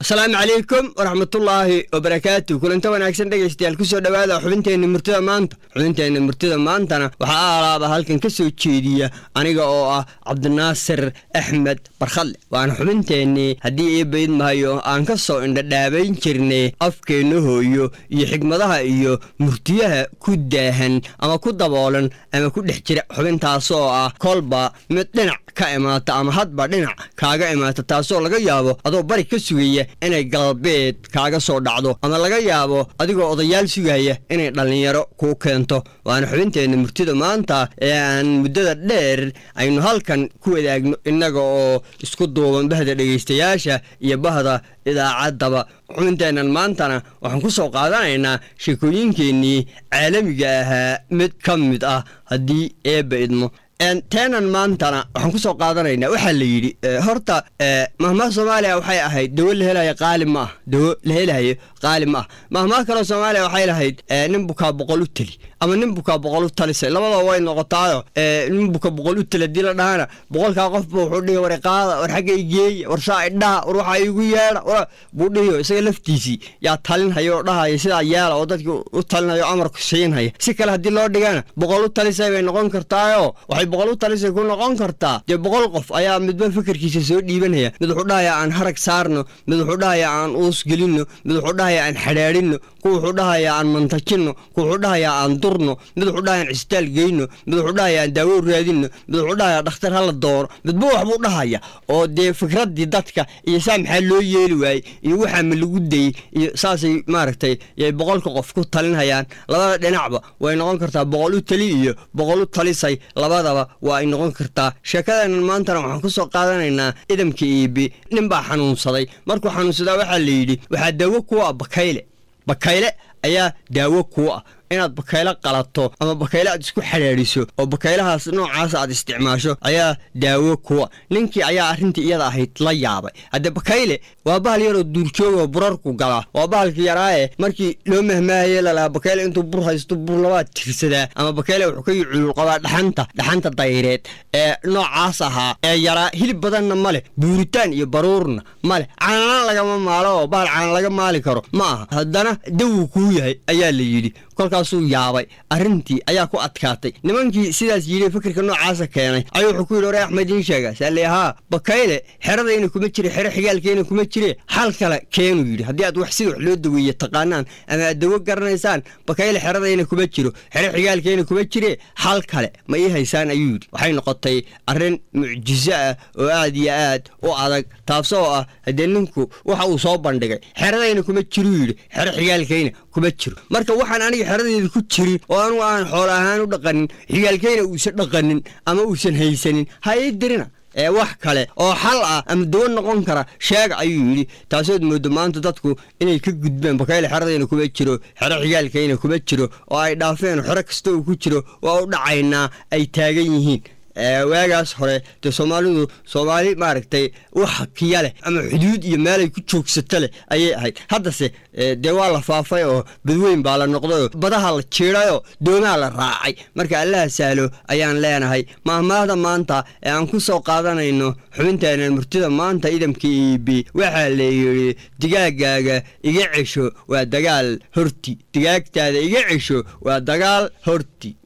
asalaamu calaykum waraxmatullaahi wabarakaatu kulanta wanaagsan dhegaystayaal kusoo dhowaada xubinteenna murtida maanta xubinteenna murtida maantana waxaa alaaba halkan ka soo jeediya aniga oo ah cabdinaasir axmed barkhadle waana xubinteennii haddii ii bayd mahayo aan ka soo indhadhaabayn jirnay afkeenna hooyo iyo xigmadaha iyo murtiyaha ku daahan ama ku daboolan ama ku dhex jira xubintaasoo ah kolba mid dhinac ka imaata ama hadba dhinac kaaga imaata taasoo laga yaabo adoo bari ka sugaya inay galbeed kaaga soo dhacdo ama laga yaabo adigoo odayaal sugaya inay dhallinyaro kuu keento waana xubinteenna murtida maanta ee aan muddada dheer aynu halkan ku wadaagno innaga oo isku duuban bahda dhegaystayaasha iyo bahda idaacaddaba xubinteennan maantana waxaan ku soo qaadanaynaa sheekooyinkeennii caalamiga ahaa mid ka mid ah haddii eebba idmo teenan maantana waxaan ku soo qaadanaynaa waxaa la yidhi horta mahmaha soomaaliya waxay ahayd dawo la helayo qaali ma ah dawo la helayo qaali ma ah mahmaha kaloo soomaaliya waxay lahayd nin bukaa boqol u teli ama nin bukaa boqol u talisay labadaba way noqotaayo nin buka boqol u teli haddii la dhahana boqolkaa qofba wuxuu dhihi war qaada war xagga igeeya war saa idhaha war waxaa igu yeedha buu dhihiyo isaga laftiisii yaa talinhaya oo dhahaya sidaa yeela oo dadki u talinhayo amarku siinhaya si kale haddii loo dhigana boqol u talisay bay noqon kartaayo waxay boqol u talisay ku noqon kartaa dee boqol qof ayaa midba fikirkiisa soo dhiibanaya mid wuxuu dhahayaa aan harag saarno mid wuxuu dhahayaa aan uus gelinno mid wuxuu dhahayaa aan xadhaadhinno ku wuxuu dhahayaa aan mantajinno ku wuxuu dhahayaa aan durno mid wuxuu dhahayaa aan cisitaal geyno mid wuxuu dhahayaa aan daawo raadinno mid wuxuu dhahayaa dhakhtar hala dooro midba wax buu dhahaya oo dee fikraddii dadka iyo saa maxaa loo yeeli waayey iyo waxaa ma lagu dayey iyo saasay maaragtay yay boqolka qof ku talinhayaan labada dhinacba way noqon kartaa boqol u tali iyo boqol u talisay labadaba waa ay noqon kartaa sheekadeennan maantana waxaan ku soo qaadanaynaa idamka iibi nin baa xanuunsaday markuu xanuunsadaa waxaa la yidhi waxaa daawo kuwa ah bakayle bakayle ayaa daawo kuu ah inaad bakayle qalato ama bakayle aad isku xadhaadhiso oo bakaylahaas noocaas aad isticmaasho ayaa daawo kuwa ninkii ayaa arrintii iyada ahayd la yaabay haddee bakayle waa bahal yaroo duurjoogoo burarku galaa waa bahalka yaraaye markii loo mahmaahaye lalahaa bakayle intuu bur haysto bur labaad tirsadaa ama bakayle wuxuu ka culul qabaa dhaxanta dhaxanta dayreed ee noocaas ahaa ee yaraa hilib badanna ma leh buuritaan iyo baruurna ma leh caanana lagama maalo oo bahal caana laga maali karo ma aha haddana dawuu kuu yahay ayaa la yidhi kolkaasuu yaabay arrintii ayaa ku adkaatay nimankii sidaas yidhi fikirka noocaasa keenay ayuu wuxuu ku yidhi ore axmed iin sheega saale haa bakayle xeradayna kuma jire xero xigaalkeena kuma jire xal kale keenuu yidhi haddii aad wax sida wax loo daweeye taqaanaan ama aad dawo garanaysaan bakayle xeradayna kuma jiro xero xigaalkeena kuma jire xal kale ma ii haysaan ayuu yidhi waxay noqotay arrin mucjiso ah oo aad iyo aad u adag taasoo ah haddee ninku waxa uu soo bandhigay xeradayna kuma jiruu yidhi xero xigaalkayna kuma jiro marka waxaan aniga xeradeeda ku jirin oo anugu aan xoolo ahaan u dhaqanin xigaalkayna uusan dhaqanin ama uusan haysanin ha ii dirina ee wax kale oo xal ah ama dawo noqon kara sheega ayuu yidhi taasood moodo maanta dadku inay ka gudbeen bakayle xeradayna kuma jiro xero xigaalkayna kuma jiro oo ay dhaafeen xero kasta uu ku jiro waa u dhacaynaa ay taagan yihiin waagaas hore dee soomaalidu soomaali maaragtay wax kiya leh ama xuduud iyo meelay ku joogsato leh ayay ahayd haddase dee waa la faafay oo badweyn baa la noqdayoo badaha la jiidhayoo doomaha la raacay marka allaha sahlo ayaan leenahay mahmaahda maanta ee aan ku soo qaadanayno xubinteenan murtida maanta idamka iibi waxaa la yidhi digaagaaga iga cesho waa dagaal horti digaagtaada iga cesho waa dagaal horti